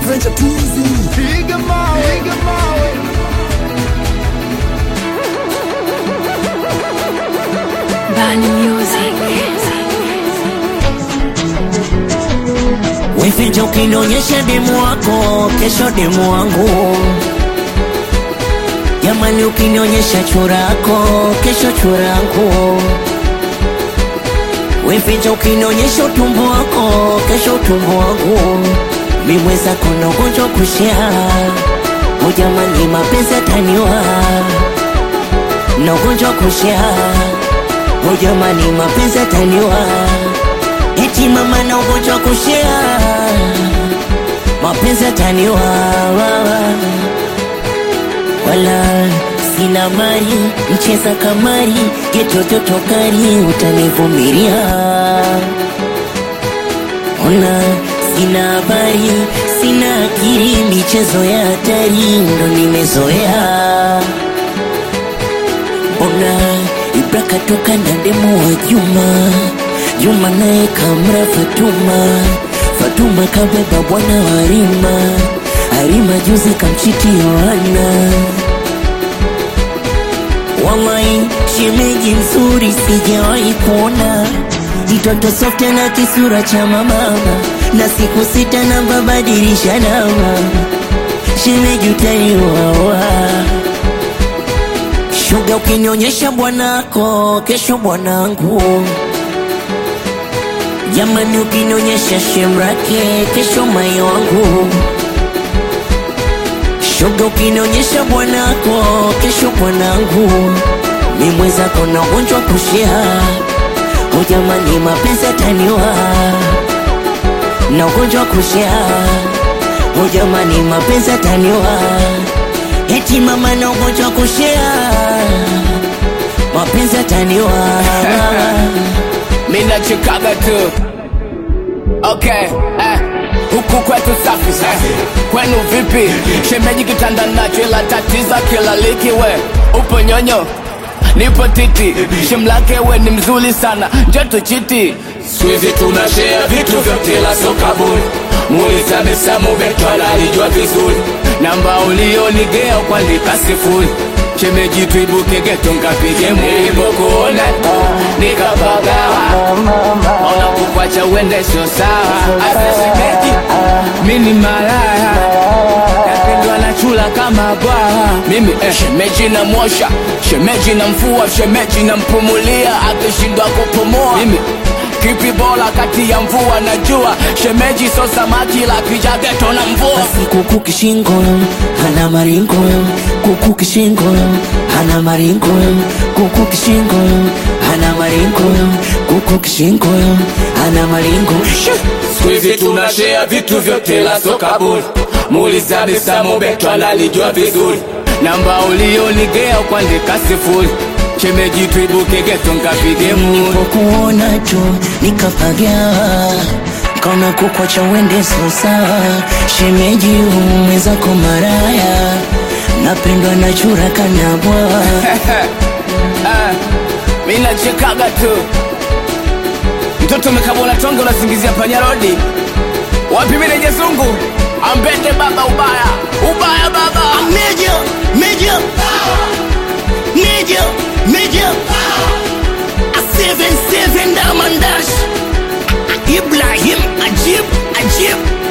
Adventure Tuzi. Piga mawe, piga mawe. Bani Music. Weficha ukinionyesha demu wako, kesho demu wangu. Jamani, ukinionyesha churako, kesho churangu. Weficha ukinionyesha utumbo wako, kesho utumbo wangu. Mimweza kuna ugonjwa kushia, o jamani, mapenzi ataniwa na ugonjwa kushia, o jamani, mapenzi ataniwa eti mama na ugonjwa kushia, mapenzi ataniwa wala sina mali, mcheza kamari, getototo kari, utanivumilia. Ona sina habari, sina akili, michezo ya hatari ndo nimezoea. Ona Ibra katoka na demu wa Juma, Juma naye kamra Fatuma, Fatuma kabeba bwana wa Harima, Harima juzi kamchiti Yohana. Wallahi shemeji mzuri sijawahi kuona, mtoto soft na kisura cha mama, na siku sita na babadilisha namba, shemeji utaiwawa Shuga ukinionyesha bwanako, kesho bwanangu. Jamani, ukinionyesha shemrake, kesho mai wangu. Shuga ukinionyesha bwanako, kesho bwanangu. Mimwezako na ugonjwa kushia, o jamani, mapenzi ataniwa na ugonjwa kushia, o jamani, mapenzi ataniwa eti mama na ugonjwa kushia, mapenzi ataniwa Mina chikaga tu Okay, eh Huku kwetu safi safi Kwenu vipi Shemeji kitanda nacho ila tatiza kila liki we Upo nyonyo Nipo titi Shemlake we ni mzuri sana Njoto chiti Swizi tunashare vitu vyote la soka bure Muuliza mesamu betwala alijua vizuri Namba ulionigea kuandika sifuri Shemeji tuibuke geto nkapige Nilipokuona nikapagawa Ona kukwacha uende sio sawa Asa shemeji Mini malaya Napendwa na chula kama bwawa Mimi eh, shemeji na mwosha Shemeji na mfua Shemeji na mpumulia Akishindwa kupumua Mimi Kipi bora kati ya mvua na jua Shemeji so samaki la kija geto na mvua basi kuku kishingo hana maringo kuku kishingo hana maringo kuku kishingo hana maringo kuku kishingo hana maringo Squeezy tunashare vitu vyote la soka bure Muuliza Bisamu Beto analijua vizuri Namba ulionigea kuandika sifuri Shemeji tuibuke geto nkapige muri nilipokuona tu nikapaga kaona kukwacha uende sosa shemeji umwezako maraya napendwa na chura kanabwa Ah, mi nachekaga tu mtoto umekabona tonge unasingizia panyarodi wapi mineje zungu ambende baba ubaya ubaya baba Major, major, major, major. A seven seven diamond dash. Ibrahim Ajib, Ajib.